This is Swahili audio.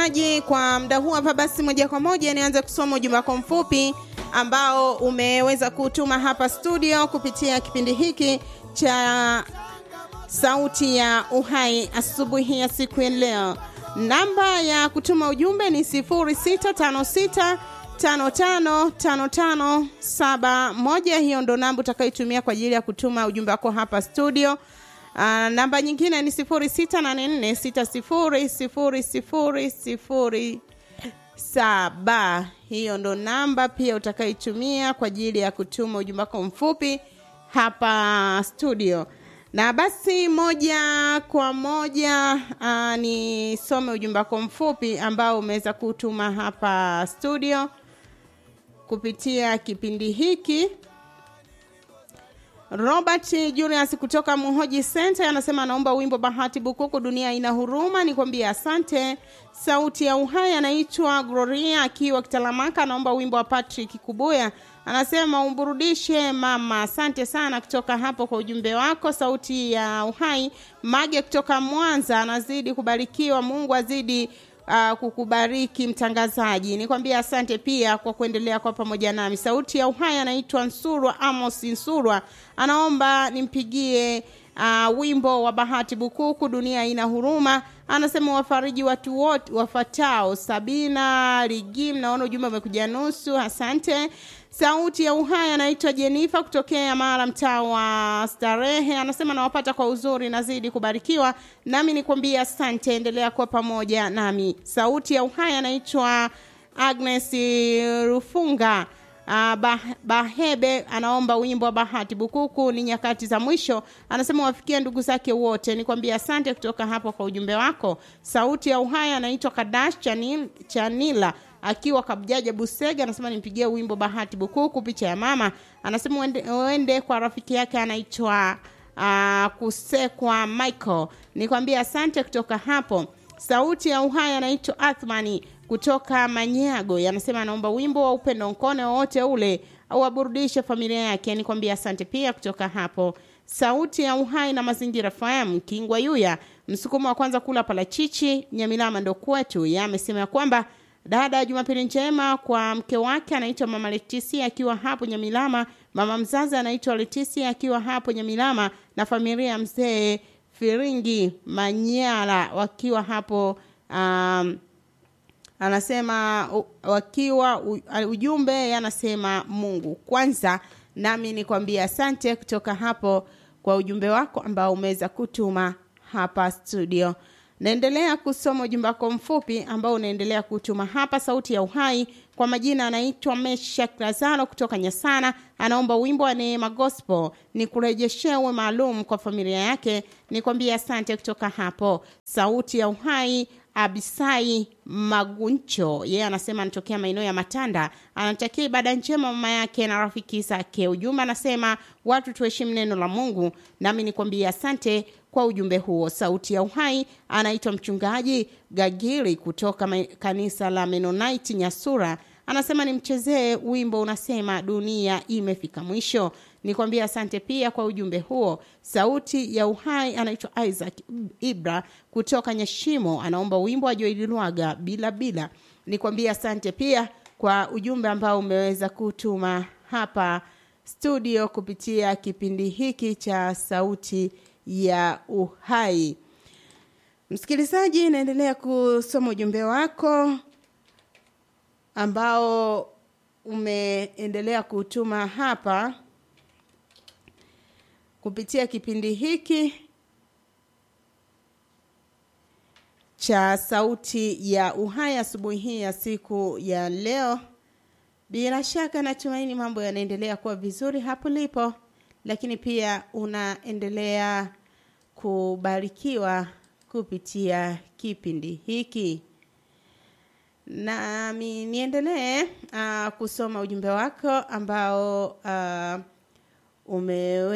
msikilizaji, kwa muda huu hapa, basi moja kwa moja nianze kusoma ujumbe wako mfupi ambao umeweza kutuma hapa studio kupitia kipindi hiki cha Sauti ya Uhai asubuhi ya siku ya leo. Namba ya kutuma ujumbe ni 0656 555571. Hiyo ndo namba utakayotumia kwa ajili ya kutuma ujumbe wako hapa studio. Uh, namba nyingine ni 0684600007. Hiyo ndo namba pia utakayotumia kwa ajili ya kutuma ujumbe wako mfupi hapa studio. Na basi moja kwa moja uh, nisome ujumbe wako mfupi ambao umeweza kutuma hapa studio kupitia kipindi hiki. Robert Julius kutoka Muhoji Center anasema anaomba wimbo Bahati Bukuku, dunia ina huruma. Nikwambie asante. Sauti ya Uhai anaitwa Gloria akiwa Kitalamaka, anaomba wimbo wa Patrick Kubuya, anasema umburudishe mama. Asante sana kutoka hapo kwa ujumbe wako. Sauti ya Uhai Mage kutoka Mwanza anazidi kubarikiwa, Mungu azidi uh, kukubariki mtangazaji. Nikwambia asante pia kwa kuendelea kwa pamoja nami. Sauti ya Uhai anaitwa Nsurwa Amos Nsurwa, anaomba nimpigie uh, wimbo wa Bahati Bukuku, dunia ina huruma. Anasema wafariji watu wote wafatao. Sabina Ligim, naona ujumbe umekuja nusu, asante. Sauti ya Uhai anaitwa Jenifa kutokea Mara, mtaa wa Starehe, anasema nawapata kwa uzuri, nazidi kubarikiwa nami nikwambia asante, endelea kuwa pamoja nami. Sauti ya Uhai anaitwa Agnes Rufunga Uh, bah, Bahebe anaomba wimbo wa Bahati Bukuku ni nyakati za mwisho. Anasema wafikia ndugu zake wote. Nikwambia asante kutoka hapo kwa ujumbe wako. Sauti ya Uhai anaitwa Kadash Chanil, Chanila akiwa Kabjaja Busega, anasema nimpigie wimbo Bahati Bukuku, picha ya mama. Anasema uende, uende kwa rafiki yake anaitwa uh, Kusekwa Michael. Nikwambia asante kutoka hapo. Sauti ya Uhai anaitwa Athmani kutoka Manyago, anasema anaomba wimbo wa upendo nkone wowote ule au aburudishe familia yake. Nikwambia asante pia kutoka hapo. Sauti ya Uhai na Mazingira FM Kingwa Yuya, msukumo wa kwanza kula parachichi Nyamilama ndo kwetu. Yeye amesema ya kwamba dada, Jumapili njema kwa mke wake anaitwa Mama Letisia akiwa hapo Nyamilama, mama mzazi anaitwa Letisia akiwa hapo Nyamilama na familia ya mzee Firingi Manyala wakiwa hapo um, anasema wakiwa ujumbe anasema Mungu kwanza. Nami nikwambia asante kutoka hapo kwa ujumbe wako ambao umeweza kutuma hapa studio. Naendelea kusoma ujumbe wako mfupi ambao unaendelea kutuma hapa. Sauti ya Uhai kwa majina anaitwa Meshak Lazaro kutoka Nyasana, anaomba wimbo wa Neema Gospel ni kurejeshewe maalum kwa familia yake. Nikwambia asante kutoka hapo. Sauti ya Uhai Abisai Maguncho yeye yeah, anasema anatokea maeneo ya Matanda, anatakia ibada njema mama yake na rafiki zake. Ujumbe anasema watu tuheshimu neno la Mungu, nami nikwambia asante kwa ujumbe huo. Sauti ya Uhai anaitwa mchungaji Gagiri kutoka kanisa la Mennonite Nyasura, anasema nimchezee wimbo unasema dunia imefika mwisho. Nikwambia asante pia kwa ujumbe huo. Sauti ya Uhai anaitwa Isaac Ibra kutoka Nyashimo, anaomba wimbo wa Joeli Lwaga bila bila. Nikwambia asante pia kwa ujumbe ambao umeweza kutuma hapa studio kupitia kipindi hiki cha Sauti ya Uhai. Msikilizaji, naendelea kusoma ujumbe wako ambao umeendelea kutuma hapa kupitia kipindi hiki cha Sauti ya Uhai asubuhi hii ya siku ya leo. Bila shaka natumaini mambo yanaendelea kuwa vizuri hapo lipo, lakini pia unaendelea kubarikiwa kupitia kipindi hiki. Nami niendelee uh, kusoma ujumbe wako ambao uh, ume